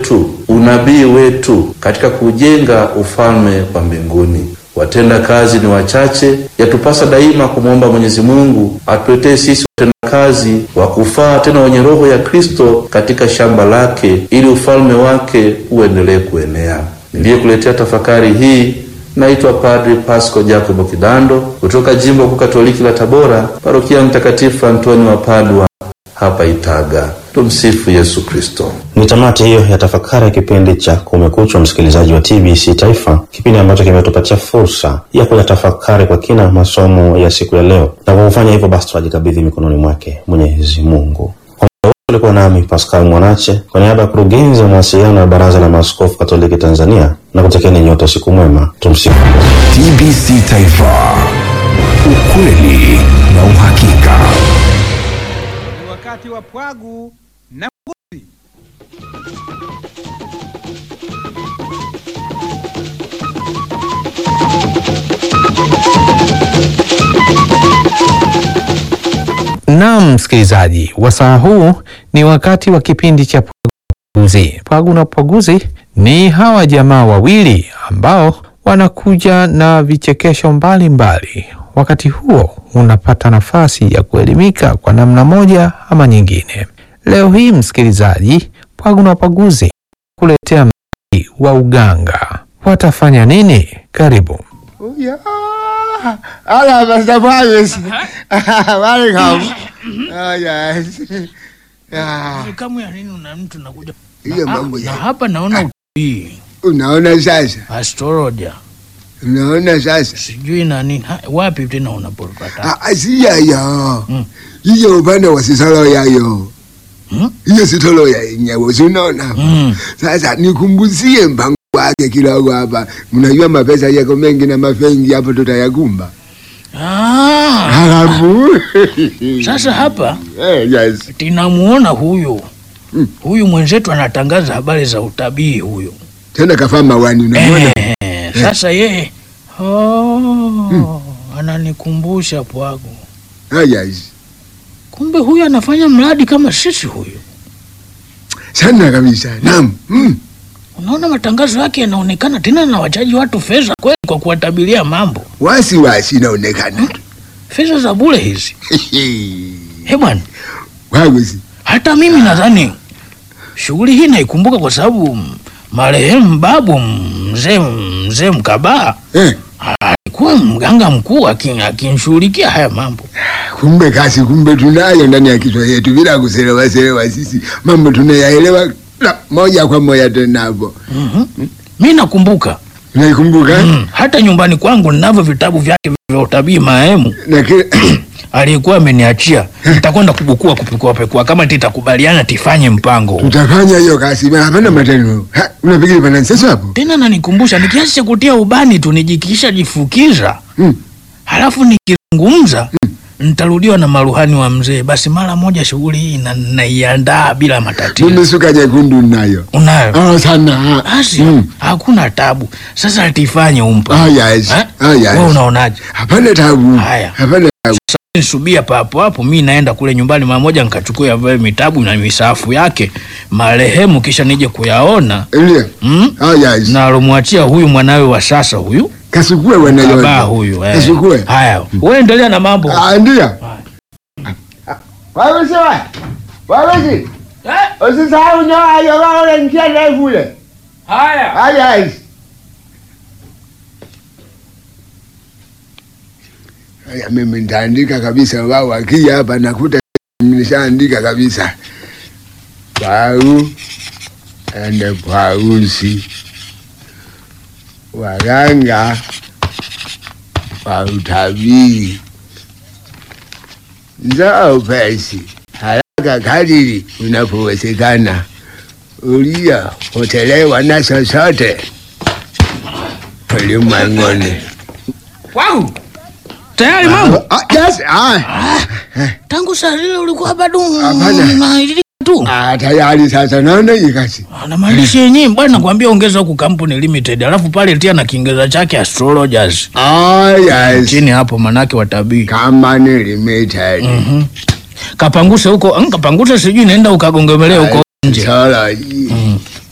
wetu, unabii wetu katika kujenga ufalme wa mbinguni. Watenda kazi ni wachache, yatupasa daima kumwomba Mwenyezi Mungu atuletee sisi watenda kazi wa kufaa tena wenye roho ya Kristo katika shamba lake, ili ufalme wake uendelee kuenea. Niliyekuletea tafakari hii naitwa Padri Pasco Jacobo Kidando kutoka jimbo kuu Katoliki la Tabora, parokia Mtakatifu Antoni wa Padua hapa Itaga. Tumsifu Yesu Kristo. Ni tamati hiyo ya tafakari ya kipindi cha Kumekucha, msikilizaji wa TBC Taifa, kipindi ambacho kimetupatia fursa ya kuyatafakari kwa kina masomo ya siku ya leo, na kwa kufanya hivyo basi tunajikabidhi mikononi mwake Mwenyezi Mungu. Ulikuwa nami Pascal Mwanache kwa niaba ya kurugenzi wa mawasiliano ya Baraza la Maaskofu Katoliki Tanzania na kutekeni nyote usiku mwema. Tumsifu TBC Taifa, ukweli na uhakika. Ni wakati wa pwagu na mbuzi. Naam, msikilizaji, wasaa huu ni wakati wa kipindi cha Pwaguzi. Pwagu na Pwaguzi ni hawa jamaa wawili ambao wanakuja na vichekesho mbalimbali. Wakati huo unapata nafasi ya kuelimika kwa namna moja ama nyingine. Leo hii msikilizaji, Pwagu na Pwaguzi kuletea mziki wa uganga. Watafanya nini? Karibu. Yeah. Hola, Pastor Fabius. Welcome. Oh, yes. Yeah. Kamu ya nini una mtu nakuja Hiyo na, mambo na ya. hapa naona utii Unaona sasa? astrologia Unaona sasa? sijui na nini Ha, wapi tena unapopata Ah, ah, si yayo. Mm. Hiyo upande wa sisolo yayo. Hmm? Hiyo sitolo ya yenyewe, si unaona? Mm. Sasa nikumbuzie mpango wake kidogo hapa. Mnajua mapesa yako mengi na mafengi hapo tutayakumba. Ah, Halafu. sasa hapa Eh, yes. tinamuona huyu Mm. huyu mwenzetu anatangaza habari za utabii huyu Tena kafaa mawani unamwona? eh, sasa yeye oh, ananikumbusha pwagu Ah, yes. kumbe huyu anafanya mradi kama sisi huyu Sana kabisa. Naam. Mm. unaona matangazo yake yanaonekana tena na wachaji watu fedha kweli kwa kuwatabiria mambo Wasi wasi inaonekana. fedha za bure hizi he bwana Wawezi. hata mimi nadhani shughuli hii naikumbuka kwa sababu mm, marehemu babu mzee mzee Mkabaa Eh, alikuwa mganga mkuu akin- akinshughulikia haya mambo. kumbe kasi kumbe tunayo ndani ya kichwa yetu bila kuselewa selewa sisi mambo tunayaelewa la, moja kwa moja tena hapo. mm Mi nakumbuka Unaikumbuka? mm, hata nyumbani kwangu ninavyo vitabu vyake vya utabii marehemu Na kile aliyekuwa ameniachia. Nitakwenda kubukua kupekua pekua, kama titakubaliana tifanye mpango huu. tutafanya hiyo kasi ma hapana matendo. Ha, unafikiri pana sasa hapo? Tena nanikumbusha, nikiasi cha kutia ubani tu nijikisha jifukiza Mm. halafu nikizungumza nitarudiwa na maruhani wa mzee. Basi mara moja shughuli hii na- naiandaa bila matatizo. Mimi suka nyekundu nayo. Unayo Oh, sana. basi, Mm. hakuna tabu. Sasa tifanye umpa Ah, yes. Eh? Ah, yes. Wewe unaonaje? Hapana tabu. Haya. Hapana tabu. Nisubia papo hapo, mi naenda kule nyumbani mara moja nikachukua vile vitabu na misafu yake marehemu, kisha nije kuyaona Ndio. mm? Ah, yes. na alomwachia huyu mwanawe wa sasa huyu Kasukue baba wanayo. huyu eh. Kasukue. Haya, wewe endelea na mambo Ah, ndio. Wewe sawa. Wewe si. eh? Usisahau nyoa hiyo wao njia ndefu ile. Haya. Haya hizi. Haya mimi nitaandika kabisa wao wakija hapa nakuta nimeshaandika kabisa. Pau ende pausi. Waganga wa utabiri. Njoo upesi haraka kadiri unapowezekana uliyopotelewa na chochote ulimwenguni. Wow. Tayari mambo? Ah, yes, ah, Tangu saa zile ulikuwa bado Hapana. unailika tu. ah, tayari sasa naona hii kazi. Na maandishi yenyewe bwana nakwambia ongeza huku kampuni limited. Alafu pale tia na Kiingereza chake astrologers. Ah, yes. Chini hapo manake watabii. Kama ni limited. Mhm. Kapanguse huko, mm, kapanguse sijui naenda ukagongemelea huko nje. Astrology. Mm.